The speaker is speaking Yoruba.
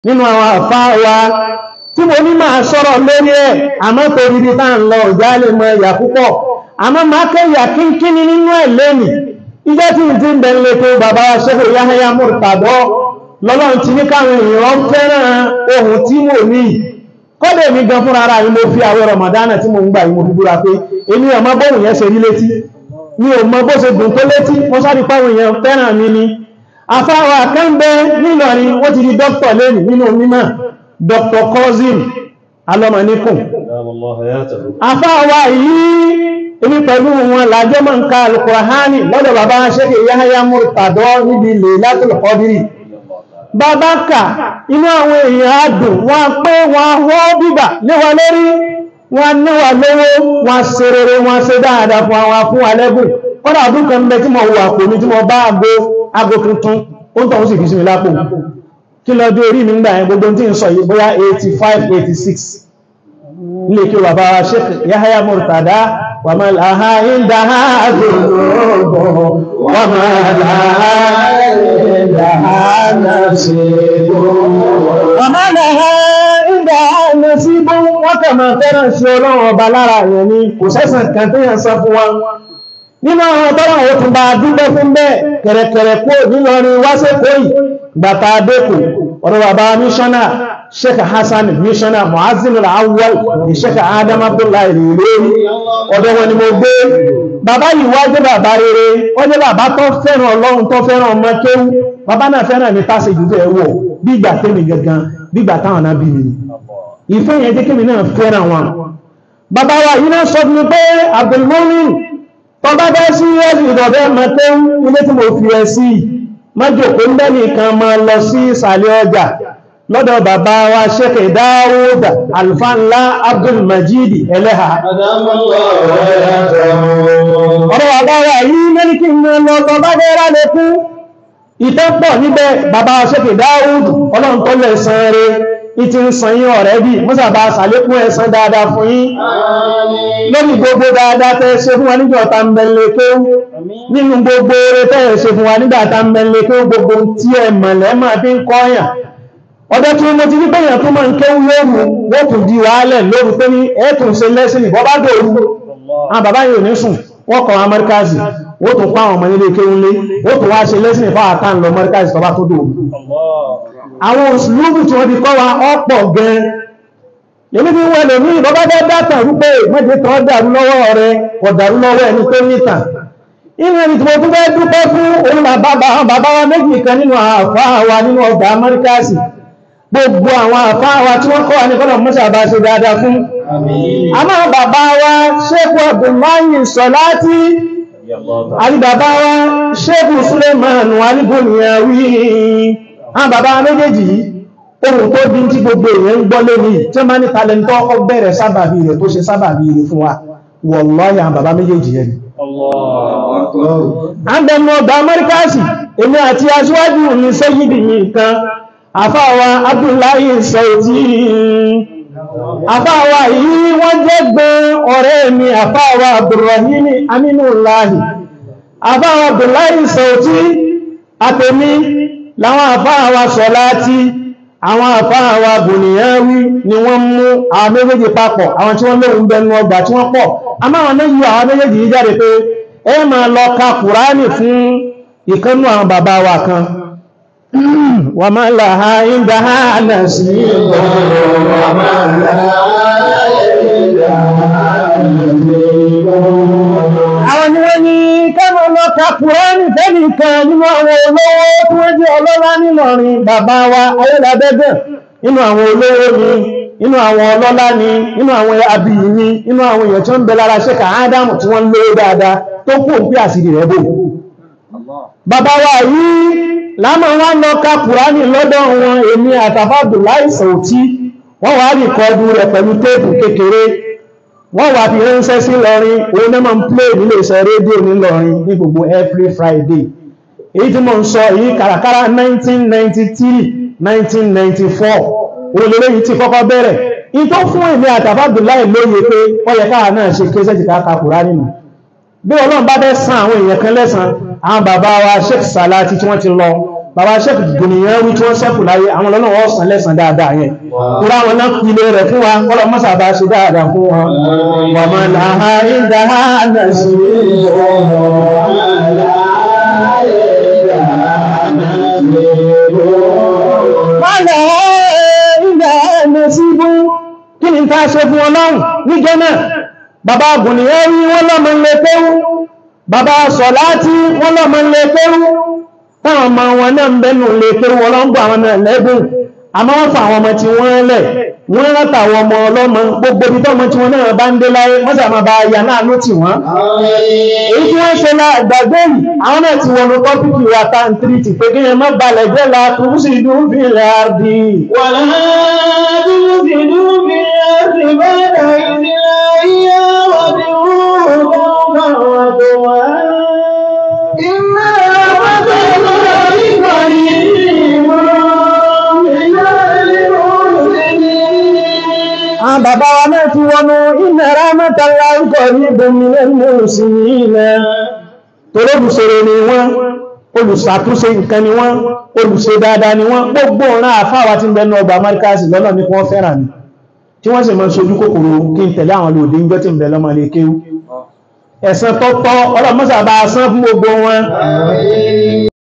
nínú àwọn àfá wa tí mo ní máa sọ̀rọ̀ lórí ẹ̀ àmọ́ torí bí tá ń lọ ìjà lè mọ ẹ̀yà púpọ̀ àmọ́ máa kẹ́yà kínkíní nínú ẹ̀ lẹ́nì ìjọ́ tí ń ti ń bẹ̀rẹ̀ tó bàbá wa Sheikh Yahya Murtada lọ́lọ́run ti ní káwọn èèyàn fẹ́ràn ohun tí mo ní kọ́dẹ̀ mi gan fúnra ara yìí mo fi àwẹ̀ Ramadana tí mo ń gbà yìí mo fi búra pé èmi ò mọ bóhùn yẹn ṣe rí létí mi ò mọ bó ṣe dùn tó létí mo sáré páwọn èèyàn fẹ́ràn mi ni afáwà kẹ́ńbẹ́ nílọrin wọ́n ti di dókítà lẹ́nu nínú mímọ̀ Dr. Kozim alọ́mọ̀níkùn afáwà yìí èmi pẹ̀lú wọn làjọ́ mọ́ ń ka Al-Qur'ani lọ́dọ̀ bàbá Sheikh Yahya Murtada níbi Laylatul Qadri bàbá kà inú àwọn èèyàn adùn wọn pé wọn họ́ bíbà léwa lórí wọn níwà lówó wọn ṣe rere wọn ṣe dáadáa fún àwọn fún alẹ́gùn kọ́dà ọdún kan bẹ tí mo wà kò ní tí mo bá ago ago tuntun ó ń tọ́wọ́ sì fi sí mi lápò kí lọ dé orí mi ńgbà yẹn gbogbo tí ń sọ yìí bóyá 85 86 ilé kí wà bá Sheikh Yahya Murtada wà máa láha ìdáhà àgbèrò wà máa láha ìdáhà nàṣẹ́gbò wà máa láha ìdáhà nàṣẹ́gbò wọ́n kà máa fẹ́ràn sí ọlọ́run ọba lára yẹn ni kò sẹ́sàn kan tó yàn sọ fún wa nínú àwọn tọ́lá àwọn tó bá dúpẹ́ fún bẹ́ẹ̀ kẹ̀rẹ̀kẹ̀rẹ̀ kó nílọrin wáṣẹ́kọ́ yìí gbàtà adékù ọ̀rọ̀ bàbá míṣọ́nà sheikh hassan míṣọ́nà muazzin al-awwal ní sheikh adam abdullahi lórí ọ̀dọ̀ wọn ni mo gbé bàbá yìí wá jẹ́ bàbá rere ó jẹ́ bàbá tó fẹ́ràn ọlọ́run tó fẹ́ràn ọmọ kéwú bàbá náà fẹ́ràn mi tásì jù bẹ́ẹ̀ wọ̀ bí ìgbà tẹ́mi gangan bí ìgbà táwọn náà bí mi ìfẹ́ yẹn jẹ́ kémi náà fẹ́ràn wọn bàbá wa yìí náà sọ fún mi pé abdulmumin tọba bẹ́ sí ẹ̀sì ìdọ̀bẹ́ mẹ́tẹ́ ilé tí mo fi ẹ sí mọ́jòkó ń bẹ́ni kan máa lọ sí ìsàlẹ̀ ọjà lọ́dọ̀ bàbá wa Sheikh Dáúdà alfanla Abdul Majid ẹlẹ́ha ọ̀rọ̀ bàbá wa yìí mẹ́rin kí n lọ tọba gẹ́rà lẹ́kún ìtẹ́pọ̀ níbẹ̀ bàbá wa Sheikh Dáúdà ọlọ́run tó lẹ̀ san rẹ̀ ìtí ń san yín ọ̀rẹ́ bí mọ́sàbá sàlékún ẹ̀san dáadáa fún yín lórí gbogbo dáadáa tẹ́ ṣe fún wa nígbà tá ń bẹ̀lẹ̀ kó nínú gbogbo oore tẹ́ ṣe fún wa nígbà tá ń bẹ̀lẹ̀ kó gbogbo tí ẹ mọ̀lẹ́ máa fi ń kọ́yàn ọjọ́ tí mo ti ní pẹ̀yàn tó máa ń kéwú lóru wọ́n tún di wàhálẹ̀ lóru pé ní ẹ̀tùn ṣe lẹ́sìn ìbọ́ bá dòru àwọn bàbá yìí ò ní sùn wọ́n kọ̀ wọn amẹ́ríkàsì wọ́n tún pa àwọn ọmọ nílé kéwú lé wọ́n tún wá ṣe lẹ́sìn ìfáwà tá ń lọ amẹ́ríkàsì tó bá tó dòru àwọn òṣìlúbù tí wọ́n ti kọ́ wa ọ̀pọ̀ gan èmi fi wọ́n lèmi ìbọ́bá bẹ́ dátà wípé mẹ́jẹ kan dàrú lọ́wọ́ rẹ kò dàrú lọ́wọ́ ẹni tó níta inú ẹni tí mo tún fẹ́ dúpẹ́ fún òun bàbá wa méjì kan nínú àfáà wa nínú ọgbà amẹ́ríkàsì gbogbo àwọn àfáà wa tí wọ́n kọ́ wa ní kọ́nà mọ́sà bá ṣe dáadáa fún àmọ́ bàbá wa ṣékù Abdullahi Sọláti àti bàbá wa ṣékù Suleiman aliboniyawi àwọn bàbá méjèèjì yìí ohun tó dín tí gbogbo èèyàn ń gbọ́ lónìí tí ó máa ní talentọ́ ọkọ̀ bẹ̀rẹ̀ sábàbí rẹ̀ tó ṣe sábàbí rẹ̀ fún wa wallahi àwọn bàbá méjèèjì yẹn àndẹ̀mù ọgbà amẹ́ríkàsì èmi àti aṣíwájú ní sẹ́yìdì mi kan àfáàwà Abdullahi Sauti àfáàwà yìí wọ́n jẹ́ gbé ọ̀rẹ́ mi àfáàwà Abdurrahim Aminullahi àfáàwà Abdullahi Sauti àtẹ̀mí láwọn àfáà wa Sọláti àwọn àfáà wa Bùnìyàwí ni wọ́n mú àwọn méjèèjì papọ̀ àwọn tí wọ́n lóhun bẹnu ọgbà tí wọ́n pọ̀ a máa wọn méjì àwọn méjèèjì yìí jáde pé ẹ máa lọ ka Kùránì fún ìkánú àwọn bàbá wa kan wà máa láha ìdá hànà sí wà máa láha ìdá àwọn ni wọ́n ní kẹ́mọ̀ lọ ka Kùránì fẹ́nìkan nínú àwọn olówó tí wọ́n jẹ́ ọlọ́lá nílọrin bàbá wa ayélabẹ́bẹ̀ nínú àwọn olówó ni nínú àwọn ọlọ́lá ni nínú àwọn abìyí ni nínú àwọn èèyàn tí ó ń bẹ lára ṣẹ́kà ádámù tí wọ́n lówó dáadáa tó kú òpí àsìrì rẹ̀ bò bàbá wa yìí lámà wọn lọ ka Kùránì lọ́dọ̀ wọn èmi àtàfàdù láìsàn òtí wọ́n wá rí kọdù rẹ̀ pẹ̀lú téèpù kékeré wọ́n wà fi ránṣẹ́ sí lọrin òun náà máa ń plé nílé iṣẹ́ rédíò ní lọrin ní gbogbo every Friday èyí tí mo ń sọ èyí kàràkàrà 1993 1994 olèrè yìí ti kọ́kọ́ bẹ̀rẹ̀ in tó fún èmi àtàfàdùláì lóye pé ó yẹ káà náà ṣe kéṣẹ́ ti káàkà Kùránì nù bí Ọlọ́run bá bẹ́ san àwọn èèyàn kan lẹ́san àwọn bàbá wa Sheikh Salati tí wọ́n ti lọ bàbá sẹ́kù gbìnìyàn wí tí wọ́n sẹ́kù láyé àwọn ọlọ́nà wọ́n sàn lẹ́sàn dáadáa yẹn kúrò àwọn náà pìlẹ̀ rẹ̀ fún wa kọ́lọ̀ mọ́sà bá ṣe dáadáa fún wọn wọ́n mọ̀ láha ìdáhà náà sí Mọ́lá ilẹ̀ ẹ̀mẹ́ sí bú kí ni ta ṣe fún ọlọ́run ní gẹ́nà bàbá gùnìyàn rí wọ́n lọ́mọ ilé pẹ́rú bàbá sọ̀láti wọ́n lọ́mọ ilé pẹ́rú táwọn ọmọ wọn náà ń bẹ́nu ilé pẹ́rú wọ́n lọ́n bọ́ àwọn náà lẹ́bùn àmọ́ wọ́n fa àwọn ọmọ tí wọ́n lẹ̀ wọ́n rántà àwọn ọmọ ọlọ́mọ gbogbo ibi tọ́mọ tí wọ́n náà bá ń dé láyé wọ́n sì máa bá ya náà ló tì wọ́n èyí tí wọ́n ṣe náà gbàgbé yìí àwọn náà ti wọnú tọ́pìkì wa tá ń tírìtì pé kí ẹ má balẹ̀ jẹ́ la kúrú sí ìdú fi ilẹ̀ àrdì ولا تفسدوا في الأرض بعد إصلاحها وادعوه خوفا وطمعا إن رحمة الله قريب من المحسنين àwọn bàbá wa náà ti wọnú inna rahmatallahi qaribun minal muhsinina torí olùṣèrè ni wọ́n olùṣàtúnṣe nǹkan ni wọ́n olùṣe dáadáa ni wọ́n gbogbo ọ̀ràn àfáwà tí ń bẹnu ọgbà amẹ́ríkàsì lọ́nà ní kí wọ́n fẹ́ràn mi tí wọ́n sì mọ́ sojú kòkòrò kí n tẹ̀lé àwọn olóòdé ń jọ́ tí ń bẹ lọ́mọ lè kéwú ẹ̀san tọ́tọ́ ọlọ́mọ́sàbà sán fún gbogbo wọn